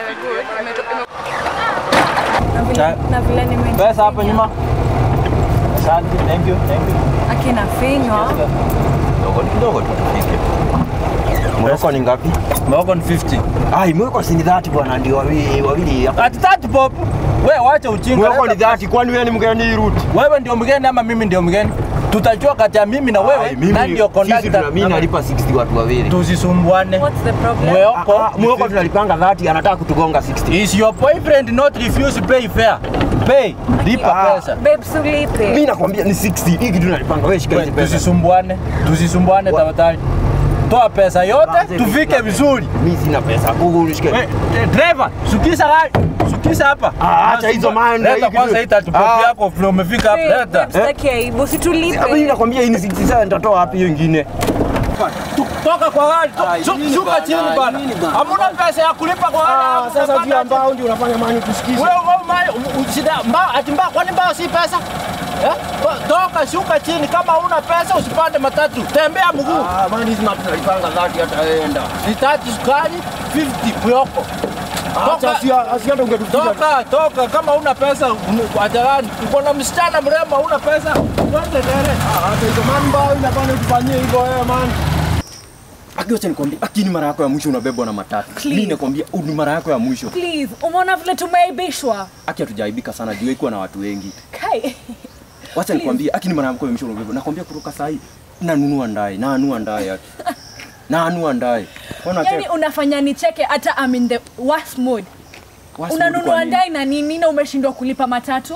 good. Imeto- ime- Na vile- Cha- na vile nime- Pesa hapo nyuma. Asante, thank you, thank you. akina finywa Kidogo kidogo tu tufike. Mweko ni ngapi? Mwako ni 50. Ai, mweko si ni 30 bwana, ndio wawili wawili hapa. Ati 30 pop. Wewe wacha ujinga. Mweko ni 30, kwani wewe ni mgeni hii route? Wewe ndio mgeni ama mimi ndio mgeni? Tutajua kati ya mimi na wewe Ai, mimi nani ndio sisi tuna conductor. mimi nalipa 60 watu wawili. Tusisumbuane. what's the problem Mweko. Ah, ah, Mweko tunalipanga 30, anataka kutugonga 60. Is your boyfriend not refuse pay fare? Pay. Lipa Ah. pesa. babe sulipe Mimi nakwambia ni 60. Hii kitu nalipanga wewe shika hizi We, pesa. Tusisumbuane. Tusisumbuane Wa- tafadhali. Toa pesa yote Basi, tufike vizuri. Mimi sina pesa. Google nishike. We, eh, driver, sukisa gari. Sukisa hapa. Ah, acha hizo manda, hii Leta kitu- kwanza hii tatu pop Ah. yako vile umefika hapa. Babe, Leta. babe, sitaki aibu Hapa mimi situlipe nakwambia hii ni 60 sasa nitatoa wapi hiyo nyingine? Tu- Toka kwa gari. to- Ah, su- nini Shuka bana, chini bana. nini bana? Hamuna pesa ya kulipa kwa gari. alafu Sasa unapanda juu ambao ndio unafanya mani kusikiza. Wewe wewe mali usida mbao ati mbao kwani mbao si pesa? Eh? To- Toka shuka chini kama huna pesa usipande matatu. Tembea mguu. Ah, mani hizi matu nalipanga 30 hataenda. Ni tatu sukari 50 myoko. Acha si asi hata ungetuficha. Toka toka kama huna pesa ajalani. Uko na msichana mrembo huna pesa. Twende dere. Hata hizo mani mbao inafanya tufanyie hivyo wewe mani. Aki wacha nikwambie, aki ni mara yako ya mwisho unabebwa na matatu. Please. Mimi nakwambia huu ni mara yako ya mwisho. please umeona vile tumeaibishwa Aki hatujaibika sana juu ikuwa na watu wengi. kai Wacha nikwambie, aki ni mara yako ya mwisho unabebwa. Nakwambia kutoka saa hii nanunua ndaye, nanunua ndaye aki. Nanunua ndaye. Ona yani unafanya nicheke hata I'm in the worst mood unanunua ndai na nini na umeshindwa kulipa matatu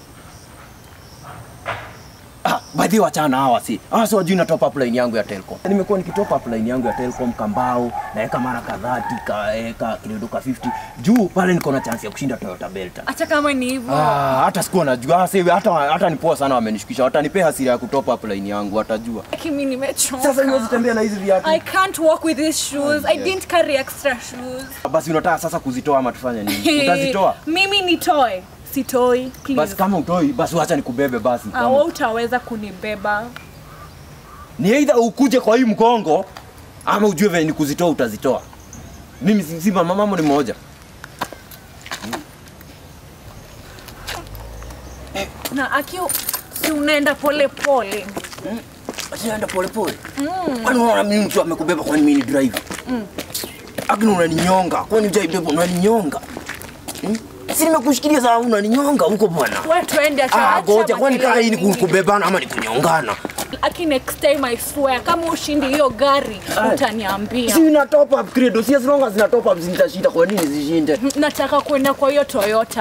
Ah, by the way wachana hawa si. Hawa si wajui na top up line yangu ya Telcom. Nimekuwa nikitop up line yangu ya Telcom kambao, naweka mara kadhaa kaeka kidogo ka 50. Juu pale niko na chance ya kushinda Toyota Belta. hata kama ni hivyo Ah, hata sikuwa najua. Ah, sasa hata hata ni poa sana wamenishukisha. Watanipea hasira ya kutop up line yangu, watajua. kimi nimechoka Sasa niwezi tembea na hizi viatu. I can't walk with these shoes. I didn't carry extra shoes. Basi unataka sasa kuzitoa ama tufanye nini? Utazitoa? Mimi nitoe. Sitoi, Basi please. kama utoi, basi wacha nikubebe basi. Ah, wewe utaweza kunibeba. Ni either ukuje kwa hii mgongo ama ujue venye ni kuzitoa utazitoa. Mimi si si mama mambo ni moja. Na aki si unaenda pole pole. Asienda pole pole. Kwani unaona mimi mtu amekubeba kwani mimi ni driver? Akini unaninyonga. Kwani hujaibeba unaninyonga? Hmm? Si nimekushikilia saa unaninyonga huko bwana. Wewe twende acha. Ah, acha goja kwani kaa hii ni makelele mingi. kubebana ama ni kunyongana? Aki next time I swear kama ushindi hiyo gari Ai. utaniambia. Si na top up credo, si as long as na top up zitashinda kwa nini zishinde? Nataka kwenda kwa hiyo Toyota.